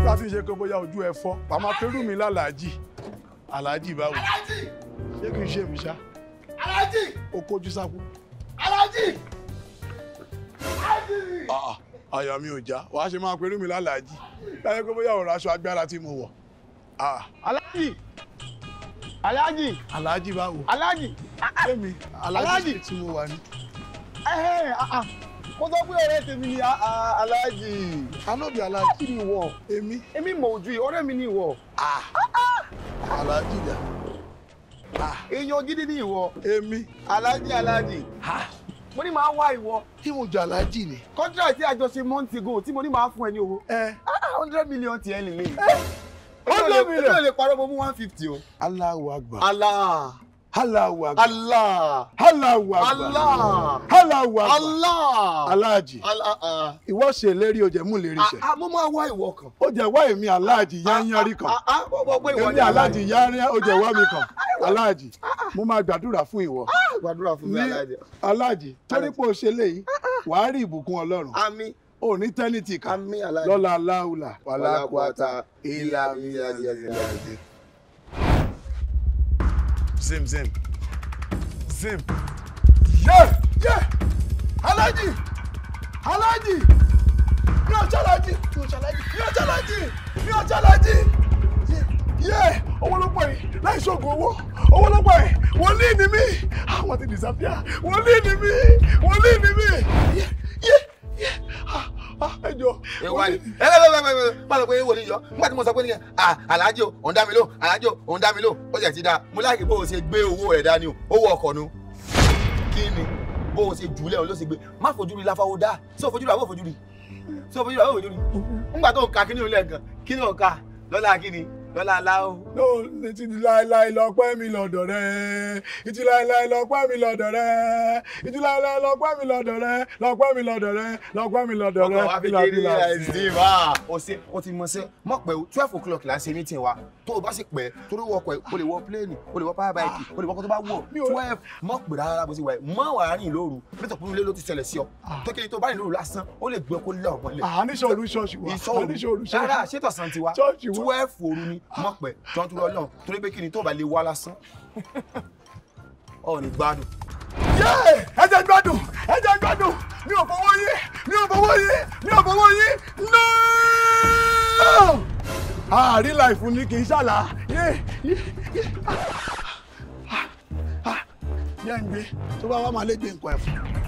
láti ṣe pé bóyá ojú ẹ fọ́ màmá pẹ̀lú mi lálàájì aláàjì báwo aláàjì ṣé kì í ṣe mi ṣá aláàjì o kojú sápò. aláàjì aláàjì. Ah, ah, àyà mi ò já wàá ṣe máa pẹ̀lú mi lálàájì láyé pé bóyá ọ̀rọ̀ aṣọ agbára tí mo wọ̀. Ah, aláàjì aláàjì aláàjì báwo aláàjì ṣé mi Aláàjì. aláàjì tí mo wà ní. ẹhẹ́, ah, ah. mo sọ pé ọ̀rẹ́ tèmi ni ah, ah, aláàjì anọ́bì aláàjì kí ni ìwọ èmi èmi mọ̀ ojú yìí ọ̀rẹ́ mi ni ìwọ aláàjì dà èèyàn gidi ni ìwọ èmi aláàjì aláàjì mo ní máa wá ìwọ tí mo jọ aláàjì ni. contract tí a jọ ṣe months ago tí mo ní máa fún ẹ ní owó ẹ hundred million tiẹ̀ lè lè. hundred million. èmi ò lè parọ́ mo mú one fifty o. Allahu Akbar Allah Allahu Akbar Allah Allahu Akbar Allah Allahu Akbar Allah aláàjì Allah. ìwọ ṣe lérí o jẹ mú lérí ṣẹ Ah, ah, mo máa wá ìwọ kan. ó jẹ wá èmi aláàjì yányánrí kan Ah, ah, ó gbọ́ pé ìwọ èmi ni aláàjì yányán ó jẹ wá mi kan aláàjì mo máa gbàdúrà fún ìwọ gbàdúrà fún mi ní aláàjì. aláàjì torí pé o ṣe léyìí wàá rí ìbùkún Ọlọ́run Àmín ò ní tẹ́nìtì kan àmín aláàjì. lọ́la aláwùlà wàlákùátà ìlà ìlà ìlà ìlà ìlà. zim zim zim yé yé aláàjì aláàjì mi ò ṣàlàjì mi ò ṣàlàjì mi ò ṣàlàjì mi ò ṣàlàjì yé owó ló pọ̀ yìí láì ṣoògùn owó owó ló pọ̀ yìí wòlíì ni mí àwọn ti disappear wòlíì ni mí wòlíì ni mí yé yé yé ah ah ẹ jọ ẹ wá ní ẹ bẹ bẹ bẹ bẹ má lọ pé wòlíì yọ nígbà tí mo sọ pé nìyẹn à aláàjì o òun dá mi lò aláàjì o òun dá mi lò ó jẹ ti da mo láàkì bó o ṣe gbé owó rẹ dání o owó ọkọ nu kí ni bó o ṣe jùlẹ o ló ṣe gbé má fojú rí láfáwó dá sọ fojú rí àbọ̀ fojú rí sọ fojú rí àbọ̀ fojú rí nígbà tó ń ka kíní olè gan kíní ọ̀ka lọ́la kíní lọ́la aláwọ̀. no títí láéláé lọ́pẹ́ mi lọ́dọ̀ rẹ títí láéláé lọ́pẹ́ mi lọ́dọ̀ rẹ títí láéláé lọ́pẹ́ mi lọ́dọ̀ rẹ lọ́pẹ́ mi lọ́dọ̀ rẹ lọ́pẹ́ mi lọ́dọ̀ rẹ ọkọ wa fi kéré ẹsìn wa o ṣe o ti mọ ṣe mọ pé twelve o'clock la ṣe meeting wa tó o bá sì pẹ́ torí wọ ọkọ ẹ o lè wọ plane o lè wọ power bike o lè wọ ọkọ tó bá wọ twelve mọ pé rárá bó ṣe wà ẹ mọ wàá rìn lóru nítorí pé ilé ló ti ṣẹlẹ̀ sí ọ tó kéde tó bá rìn lóru lásán ó lè gbé ọkọ lé ọgbọ́n lẹ̀ àníṣe olú ṣọ́ọ̀ṣì wa àníṣe olú ìṣòro rárá ṣọ́ọ̀ṣì ṣètò san tiwa Ṣọ́ọ̀ṣì wa. twelve òru ni mọ pé jọ́n tó lọ náà torí pé kí ni tó bá lè wá lásán ọ̀ ní gbádùn. yé ẹ jẹ́ gbádùn ẹ jẹ́ gbádùn mi ò fọwọ́ yí mi ò fọwọ́ yí mi ò fọwọ́ yí no àárín láìfún ni kì í ṣàlà yé yé yé yẹ́ ń gbé tó bá wà máa lé gbé nǹkan ẹ̀fọ́.